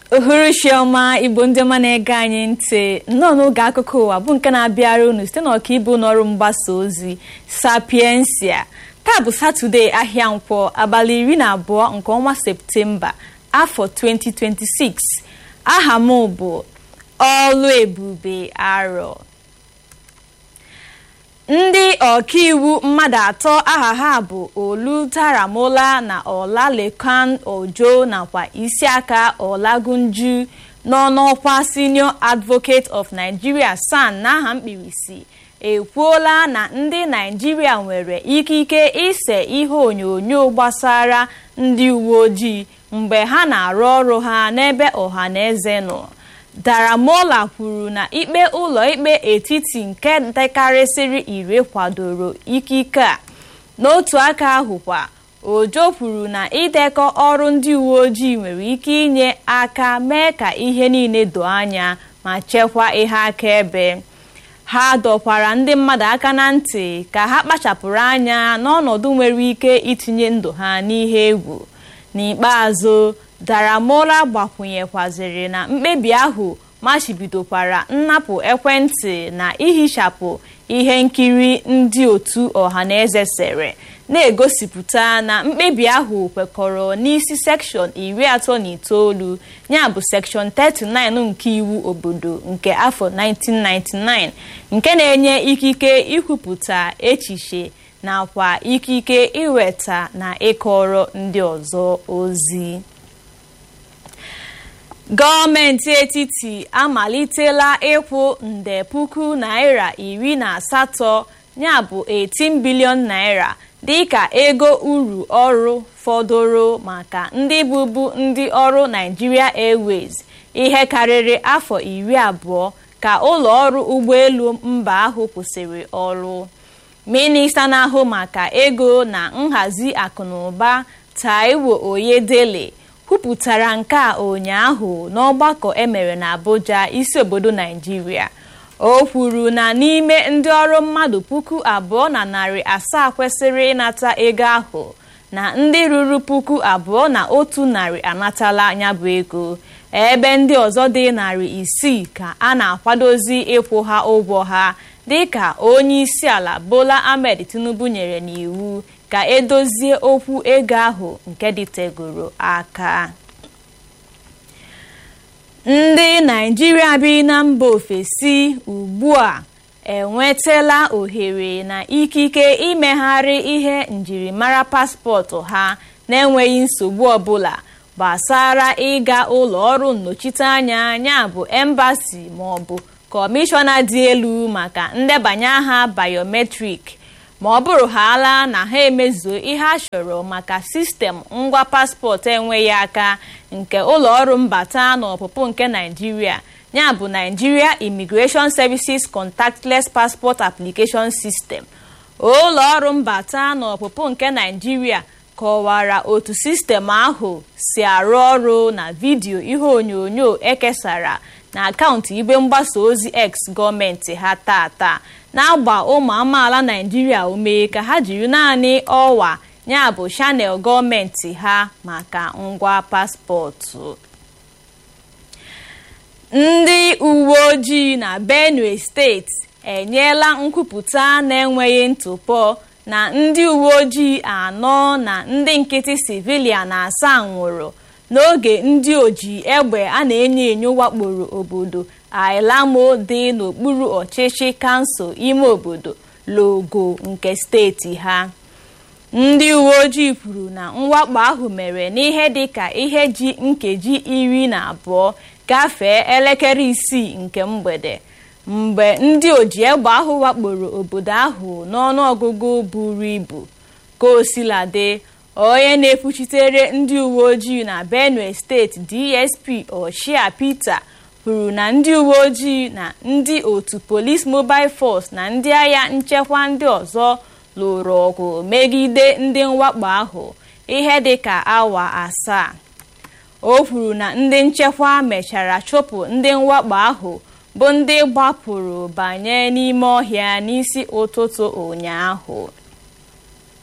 uhuruchi ọma igbo ndị ọma na-ege anyị ntị nnọọ n'oge akụkọ ụwa bụ nke na-abịara unu site n'ọkaibu n'ọrụ mgbasa ozi sapiensia taa bụ satọde ahịa nkwọ abalị iri na abụọ nke ọnwa septemba afọ 2026 aha m bụ ọlụ ebube arọ ndị ọkaiwu mmadụ atọ aha ha bụ olu taramola na ọlalekan ojo nakwa isiaka ọlagunju nọ n'ọkwa senior advocate of nigeria san n'aha mkpirisi ekwuola na ndị naijiria nwere ikike ise ihe onyonyo gbasara ndị uwe ojii mgbe ha na-arụ ọrụ ha n'ebe ọha na eze nọ daramola kwuru na ikpe ụlọikpe etiti nke dekarịsịrị iri kwadoro ikike a n'otu aka ahụkwa ojo kwuru na idekọ ọrụ ndị uwe ojii nwere ike inye aka mee ka ihe niile doo anya ma chekwaa ihe akaebe ha dọkwara ndị mmadụ aka na ntị ka ha kpachapụrụ anya n'ọnọdụ nwere ike itinye ndụ ha n'ihe egwu n'ikpeazụ daramola gbakwunyekwaziri na mkpebi ahụ machibidokwara nnapụ ekwentị na ihichapụ ihe nkiri ndị otu ọhaneze sere na-egosipụta na mkpebi ahụ kwekọrọ n'isi sekshọn iri atọ na itoolu ya bụ sekshọn 39 nke iwu obodo nke afọ 1999 nke na-enye ikike ikwupụta echiche nakwa ikike iweta na ịkọrọ ndị ọzọ ozi gọọmenti etiti amalitela ịkwụ nde puku naira iri na asatọ ya bụ 18 bilion naira dịka ego uru ọrụ fọdụrụ maka ndị bụbu ndị ọrụ Nigeria Airways ihe karịrị afọ iri abụọ ka ụlọ ọrụ ụgbọelu mba ahụ kwụsịrị ọrụ minista na-ahụ maka ego na nhazi akụnụba Taiwo Oyedele kwupụtara nke a ụnyaahụ n'ọgbakọ emere n'Abuja isi obodo Naijiria o kwuru na n'ime ndị ọrụ mmadụ puku abụọ na narị asaa kwesịrị ịnata ego ahụ na ndị ruru puku abụọ na otu narị anatala ya bụ ego ebe ndị ọzọ dị narị isii ka a na-akwadozi ịkwụ ha ụgwọ ha dịka onye isi ala Bola Ahmed Tinubu nyere n'iwu ka edozie okwu ego ahụ nke dịtegoro aka ndị naijiria bi na mba ofesi ugbu a enwetala ohere na ikike imegharị ihe njirimara paspọtụ ha na-enweghị nsogbu ọbụla gbasara ịga ụlọ ọrụ nnọchiteanya ya bụ embasi maọbụ kọmishọna dị elu maka ndebanye aha biometrik ma ọ bụrụ haala na ha emezuo ihe a chọrọ maka sistem ngwa paspọtụ enweghị aka nke ụlọọrụ mbata na ọpụpụ nke naijiria ya bụ Nigeria Immigration Services Contactless Passport Application System ụlọọrụ mbata na ọpụpụ nke naijiria kọwara otu sistem ahụ si arụ ọrụ na vidiyo ihe onyonyo ekesara na akaụntụ igwe mgbasa ozi X gọọmenti ha tata na-agba ụmụ amaala naijiria ume ka ha jiri naanị ọwa ya bụ chanel gọọmenti ha maka ngwa paspọtụ ndị uwe ojii na benue steeti enyela nkwupụta na-enweghị ntụpọ na ndị uwe ojii anọ na ndị nkịtị civilian asaa nwụrụ n'oge ndị oji egbe a na-enyo enyo wakporo obodo ailamo dị n'okpuru ọchịchị kansụl ime obodo logo nke steeti ha ndị uwe ojii kwuru na mwakpo ahụ mere n'ihe dịka ihe ji nkeji iri na abụọ gafee elekere isii nke mgbede mgbe ndị oji egbe ahụ wakporo obodo ahụ n'ọnụọgụgụ buru ibu ka osiladị onye na-ekwuchitere ndị uwe ojii na benue steeti dsp oshia peter kwuru na ndị uwe ojii na ndị otu police mobile force na ndị agha nchekwa ndị ọzọ lụrụ ọgụ megide ndị mwakpo ahụ ihe dịka awa asaa o kwuru na ndị nchekwa mechara chụpụ ndị mwakpo ahụ bụ ndị gbapụrụ banye n'ime ọhịa n'isi ụtụtụ ụnyaahụ